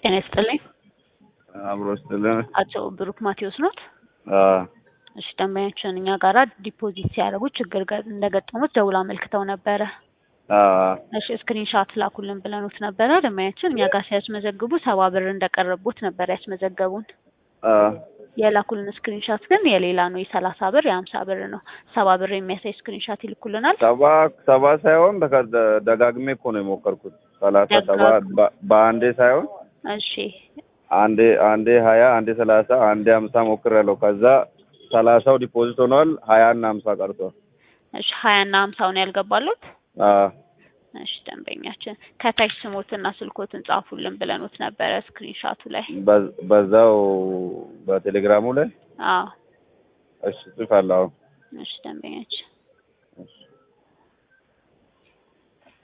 ጤና ይስጥልኝ። አብሮ ስትልን አቶ ብሩክ ማቴዎስ ኖት? እሺ ደንበኛችን እኛ ጋራ ዲፖዚት ሲያደርጉ ችግር ገ- እንደገጠሙት ደውላ አመልክተው ነበረ። እሺ ስክሪንሻት ላኩልን ብለኑት ነበረ። ደንበኛችን እኛ ጋር ሲያስመዘግቡ ሰባ ብር እንደቀረቡት ነበር ያስመዘገቡን። የላኩልን ስክሪንሻት ግን የሌላ ነው። የሰላሳ ብር የሀምሳ ብር ነው። ሰባ ብር የሚያሳይ ስክሪንሻት ይልኩልናል። ሰባ ሰባ ሳይሆን በከ- ደ- ደጋግሜ እኮ ነው የሞከርኩት። ሰላሳ ሰባ ደጋግሞ። በ- በአንዴ ሳይሆን እሺ አንዴ አንዴ ሀያ አንዴ ሰላሳ አንዴ ሀምሳ ሞክሬያለሁ። ከዛ ሰላሳው ዲፖዚት ሆኗል። ሀያ እና ሀምሳ ቀርቷል። እሺ ሀያ እና ሀምሳውን ያልገባሉት አዎ እሺ ደንበኛችን ከታች ስሞትና ስልኮትን ጻፉልን ብለኑት ነበረ ስክሪንሻቱ ላይ። በ- በዛው በቴሌግራሙ ላይ አዎ እሺ ጽፋለሁ። አሁን እሺ ደንበኛችን